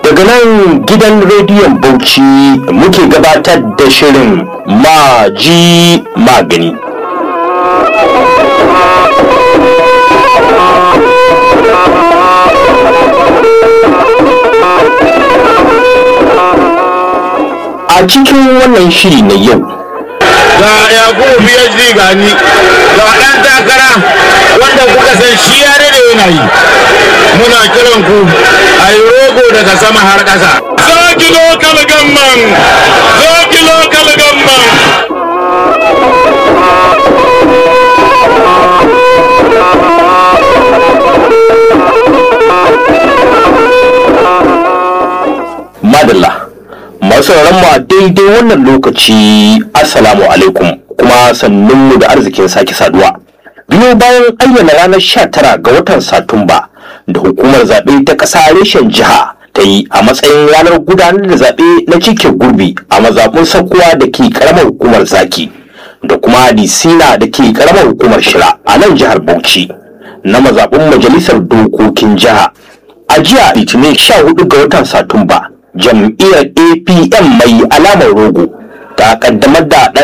daga nan gidan rediyon bauchi muke gabatar da shirin maji magani a cikin wannan shiri na yau ga yakubu phd gani ga ɗan takara wanda kuka san shi ya da yana yi muna kiran ku a yi rogo daga sama har ƙasa zaki lokal gamman zaki lokal gamman madalla masu mu a daidai wannan lokaci assalamu alaikum kuma sannunmu da arzikin sake saduwa biyo bayan ayyana ranar 19 ga watan satumba da hukumar zaɓe ta ƙasa reshen jiha ta yi a matsayin ranar gudanar da zaɓe na cike gurbi a mazaɓun sakuwa da ke ƙaramar hukumar zaki da kuma disina da ke ƙaramar hukumar shira a nan jihar bauchi na mazaɓun majalisar dokokin jiha a jiya litinin 14 ga watan satumba jam'iyyar apm mai alamar rogo ta kaddamar da ɗan